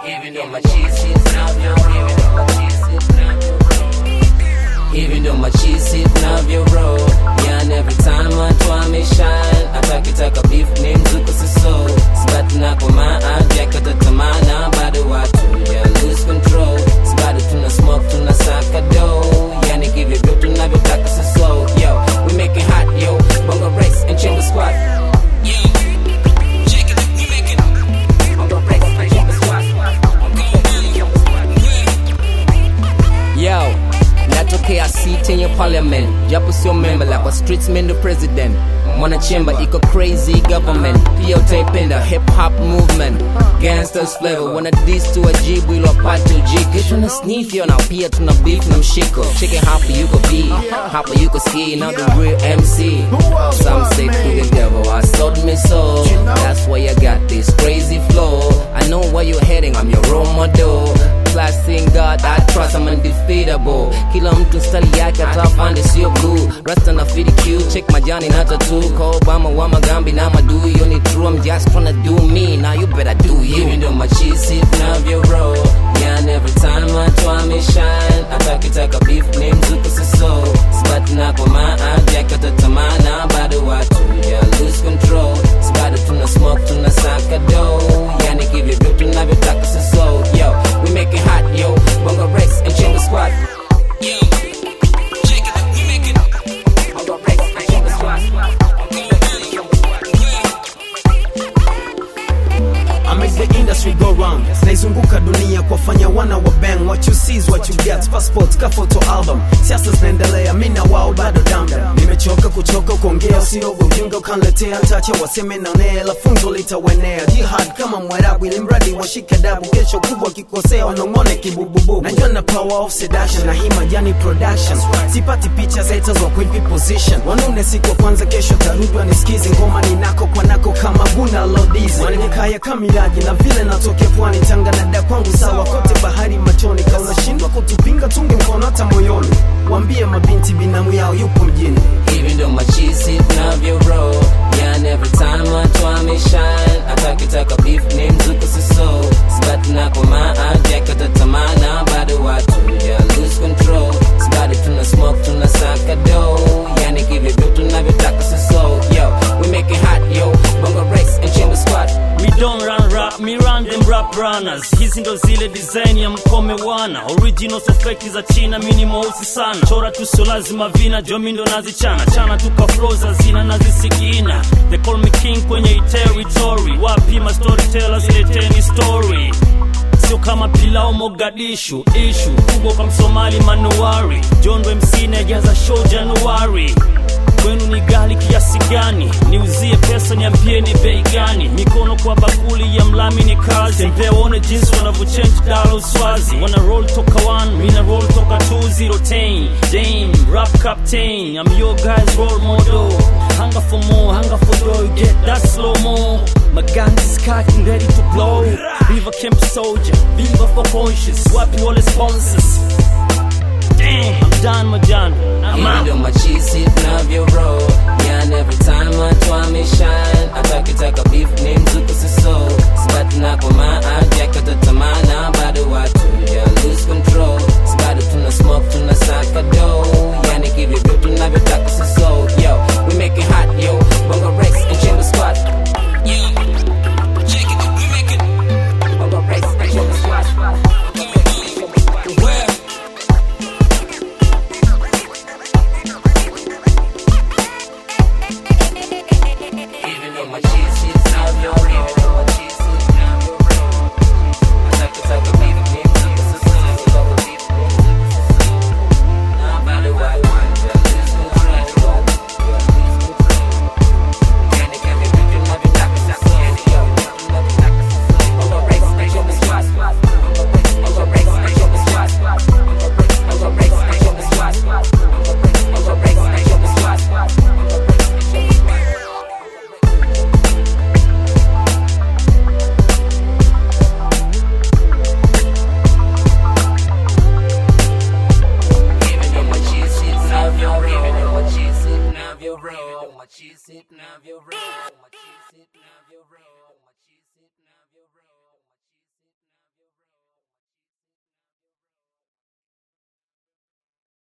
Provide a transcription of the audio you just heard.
Hivi ndo machizi tunavyo hivi ndo machizi tunavyo Hivi ndo machizi tunavyo roll Yani every time watu wameshine Hata kitaka beef ni mzuko siso Sibati na koma jakata tamana Bado watu ya lose control Sibado tuna smoke tuna saka dough Yani give it tunavyotaka siso Yo, we make it hot yo Bongo race and chamber squad Yo, natokea seat yenye parliament japo sio member la kwa streets mendo president mwanachemba iko crazy government pia utaipenda hip hop movement gangsters flavor wana dis tu wajibu ilo apate ujiki tuna sniff yo na pia tuna beef na mshiko cheke hapa yuko b hapa yuko c now the real mc some say to the devil i sold me soul that's why i got this crazy flow i know where you're heading i'm your role model class in God I trust I'm undefeatable kila mtu stali yake atafande sio blue rasta na fidi q check majani na tattoo kwa Obama wa magambi na madu yo ni true I'm just tryna do me now you better do you hivi ndo machizi tunavyo roll yeah every time watu wameshine hata kitaka beef ni mzuko siso sibati na kwa maa jakata tamana bado watu yeah lose control sibado tuna smoke tuna saka dough yani kivyo vyo tunavyotaka siso yo we make it hot yo bongo race and chamber squad yo check it we make it bongo race and chamber squad I make the industry go round naizunguka dunia kuwafanya wana wa bang what you see is what you get passport ka photo album siasa zinaendelea mi na wao bado damdam nimechoka kuchoka kuongea usiogo ujinga ukanletea tacha waseme naonea la funzo litawenea jihad kama mwarabu ili mradi washike dabu kesho kubwa kikosea wanong'one kibububu najua na power of sedation na hii majani production sipati picha za haters wa kuipi position wanune siku ya kwanza kesho tarudwa nisikizi ngoma ninako kwanako kama buna lodizi wananikaya kamiraji na vile natokea pwani tanga na da kwangu sawa kote bahari machoni ka unashindwa kutupinga tunge mkono hata moyoni wambie mabinti binamu yao yupo mjini hivi ndo machizi tunavyo roll yani every time watu wameshine hata kitaka beef ni mzuko siso sibati na koma jakata tamana bado watu yeah lose control sibado tuna smoke tuna saka dough yani kivyo vyo tunavyotaka siso yo we make it hot yo bongo race and chamber squad We don't run rap, me run them rap runners. Hizi ndo zile design ya mkome wana original so fake za China, mini mweusi sana. Chora tu sio lazima vina, jomi ndo nazichana chana tuka flow za zina nazisikina. They call me king kwenye hii territory. Wapi ma storytellers, leteni story sio kama pilau Mogadishu, ishu kubwa kwa Msomali manuari. John MC najaza show Januari kwenu ni gali kiasi gani? Niuzie pesa, niambie ni bei gani? Mikono kwa bakuli ya mlami ni kazi, tembea uone jinsi wanavyochange dala uswazi. Wana roll toka one, mina roll toka two zero ten. Dame, rap captain, I'm your guy's role model. Hunger for more, hunger for dough, you get that slow mo. My gun is cocking, ready to blow. Viva Camp Soldier, viva for conscious. Wapi wale sponsors? Damn, I'm done, Majan. I'm hivi out. ndo machizi tunavyo roll yani every time watu wameshine hata kitaka beef ni mzuko siso sibati na koma jakata tamana bado watu yeah lose control sibado tuna smoke tuna saka dough yani kivyo vyo tunavyotaka siso yo we make it hot yo bongo race and chamber squad yo check it we make it bongo race and chamber squad Where? Even though my cheese is now your even though my cheese is now your I like to talk about beef, beef, beef, so so, so talk about beef, beef, so Now I'm about to wipe one, yeah, lose control, yeah, lose control. Candy, candy, candy, you love it, like it's candy, yo, you love it, like it's I'm gonna race, I show the squad, I'm gonna race, I show the squad, I'm gonna race, I show the squad, I'm gonna race, I show the squad, I'm gonna race, I show the squad. Even though my cheese is now your even though my cheese is now your roll, my cheese is now your roll, my cheese is now your roll.